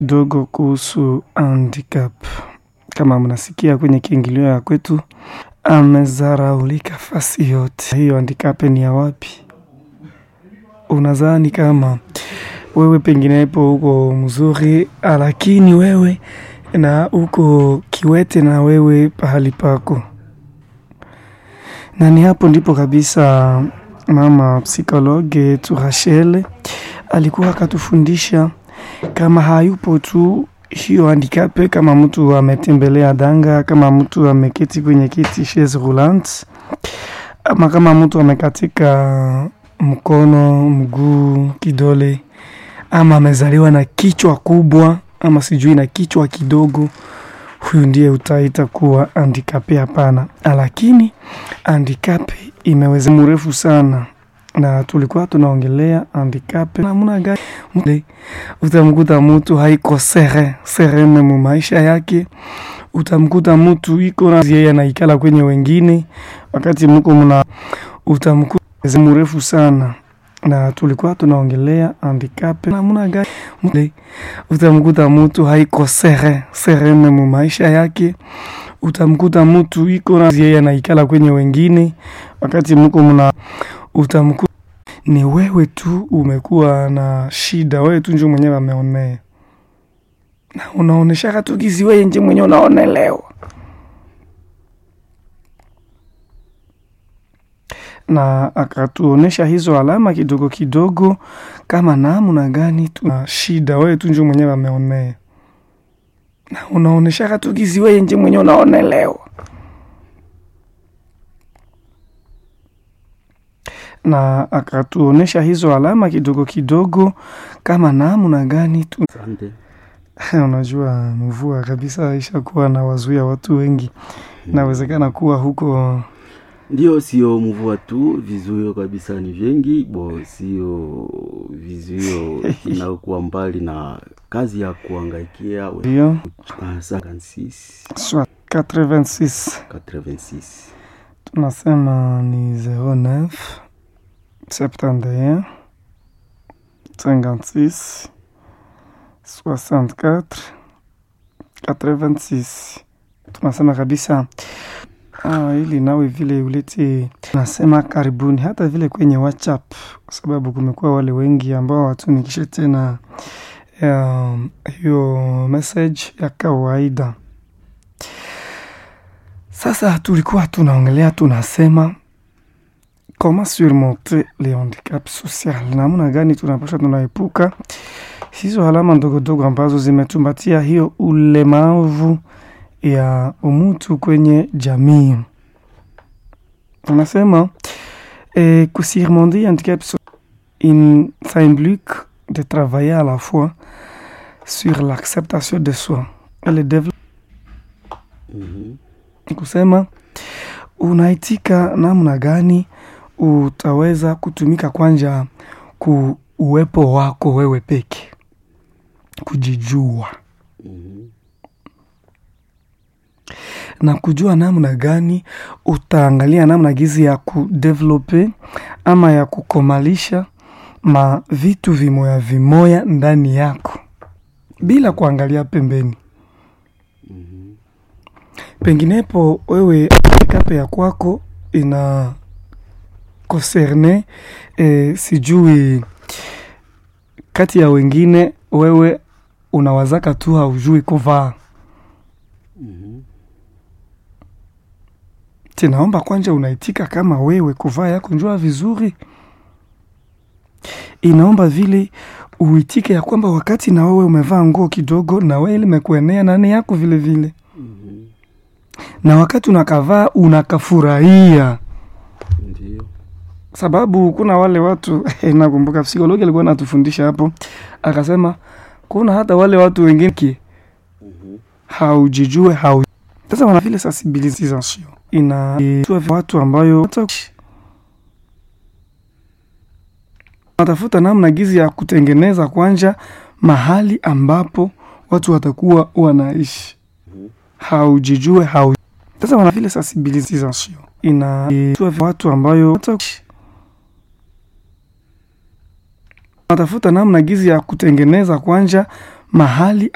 dogo kuhusu handicap. Kama mnasikia kwenye kiingilio ya kwetu, amezaraulika fasi yote. Hiyo handicap ni ya wapi? Unadhani kama wewe penginepo uko mzuri, lakini wewe na uko kiwete na wewe pahali pako, na ni hapo ndipo kabisa mama psikologe yetu Rachel alikuwa akatufundisha kama hayupo tu hiyo handicap, kama mtu ametembelea danga, kama mtu ameketi kwenye kiti chaise roulante, ama kama mtu amekatika mkono, mguu, kidole, ama amezaliwa na kichwa kubwa, ama sijui na kichwa kidogo, huyu ndiye utaita kuwa handicap? Hapana, lakini handicap imeweza mrefu sana na tulikuwa tunaongelea handicap namna gani utamkuta mtu haiko sere serene mu maisha yake. Utamkuta mtu iko na yeye anaikala kwenye wengine, wakati mko mna utamkuta mrefu sana na tulikuwa tunaongelea handicap namna gani utamkuta mtu haiko sere serene mu maisha yake. Utamkuta mtu iko na yeye anaikala kwenye wengine, wakati mko mna utamkuta ni wewe tu umekuwa na shida, wewe tu njo mwenyewe ameonea na unaoneshaka tu gizi, wewe nje mwenyewe unaonelewa, na akatuonesha hizo alama kidogo kidogo, kama namna gani tuna shida, wewe tu njo mwenyewe ameonea na unaoneshaka tu gizi, wewe nje mwenyewe unaonelewa na akatuonesha hizo alama kidogo kidogo, kama namna gani tu unajua, mvua kabisa ishakuwa na wazuia watu wengi, inawezekana kuwa huko ndio, sio mvua tu, vizuio kabisa ni vingi bo, sio vizuio inayokuwa mbali na kazi ya kuangaikia ndio 56 86 86 tunasema ni 09 71 56 64 86. Tunasema kabisa ah, ili nawe vile ulete, tunasema karibuni, hata vile kwenye WhatsApp, kwa sababu kumekuwa wale wengi ambao watumikishe tena um, hiyo message ya kawaida. Sasa tulikuwa tunaongelea tunasema comment surmonter le handicap social, namna gani tunapasha tunaepuka hizo alama ndogo ndogo ambazo zimetumbatia hiyo ulemavu ya umutu kwenye jamii. Tunasema eh, kusurmonter handicap in ça implique de travailler à la fois sur l'acceptation de soi et le développement Mhm. ni kusema unaitika namna gani utaweza kutumika kwanja ku uwepo wako wewe peke, kujijua Mhm. na kujua namna gani utaangalia namna gizi ya kudevelope ama ya kukomalisha ma vitu vimoya vimoya ndani yako bila kuangalia pembeni. Mhm. penginepo wewe kape ya kwako ina konserne e, sijui kati ya wengine, wewe unawazaka tu haujui kuvaa. Mhm. Tinaomba kwanja unaitika kama wewe kuvaa yako njua vizuri, inaomba vile uitike ya kwamba wakati na wewe umevaa nguo kidogo, na wewe limekuenea nani yako vile vile Mhm. na wakati unakavaa unakafurahia, Ndio. sababu kuna wale watu nakumbuka psikologi alikuwa anatufundisha hapo, akasema kuna hata wale watu wengine ki Mhm. haujijue hau sasa wana vile sensibilisation ina watu ambayo watafuta namna gizi ya kutengeneza kwanja mahali ambapo watu watakuwa wanaishi Mhm. haujijue hau sasa wana vile sensibilisation ina watu ambayo watafuta namna gizi ya kutengeneza kwanja mahali